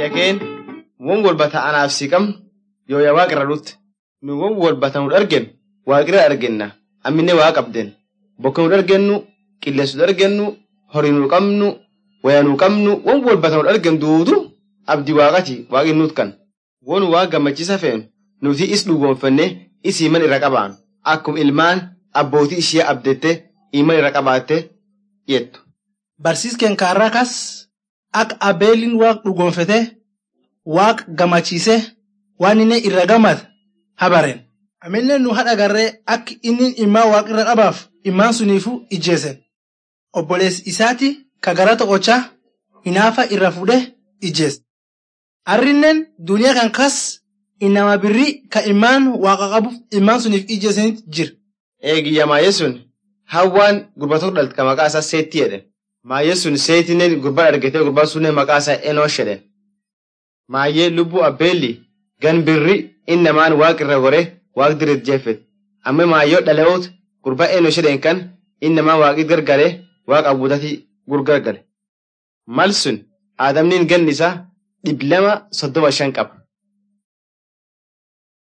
yakeen won walba ta'anaaf si qabnu yoo yaa waaqirra dhutte nu won walba ta'u argennu waaqirra argenna amminne waa qabden bokka nu argennu qilleensu argennu horii nu qabnu waya nu qabnu won walba ta'u argen duudu abdi waaqati waaqin nuut kan won waa gammachisa feenu nuti is dhugoonfanne isii man irra qabaanu akkum ilmaan abbootii ishee abdette iman irra qabaatte jettu. Barsiiskeen kaarraa kas akka abeeliin waaq dhugoonfate waaq gammachiise waan inni irra gammad habaren. Amillee nu haadha garree akka inni immaa waaq irra qabaaf immaan suniifu ijjeesen. Obboleessi isaati ka gara tokkochaa hinaafa irra fuudhee ijjeesse. Arrinneen duniyaa kan kas inama birrii ka immaan waaqa qabuuf immaan suniif ijjeesanitti jira. Eegiyya maayee sun hawwaan gurba tokko dhalte ka maqaa isaa seetti jedhen. Maayee sun seetinen gurbaa argatee gurbaan sunneen maqaa isaa enoosh jedhen. Maayee lubbuu abbeelli gan birri inni namaan waaq irra gore waaq direet jeeffet. Amma maayyoo dhale'oot gurbaa enoosh jedhen kan inni namaan waaqit gargare waaq abuudati gurgargare. Mal sun aadamniin ganni isaa dhibba lama soddoma shan qaba.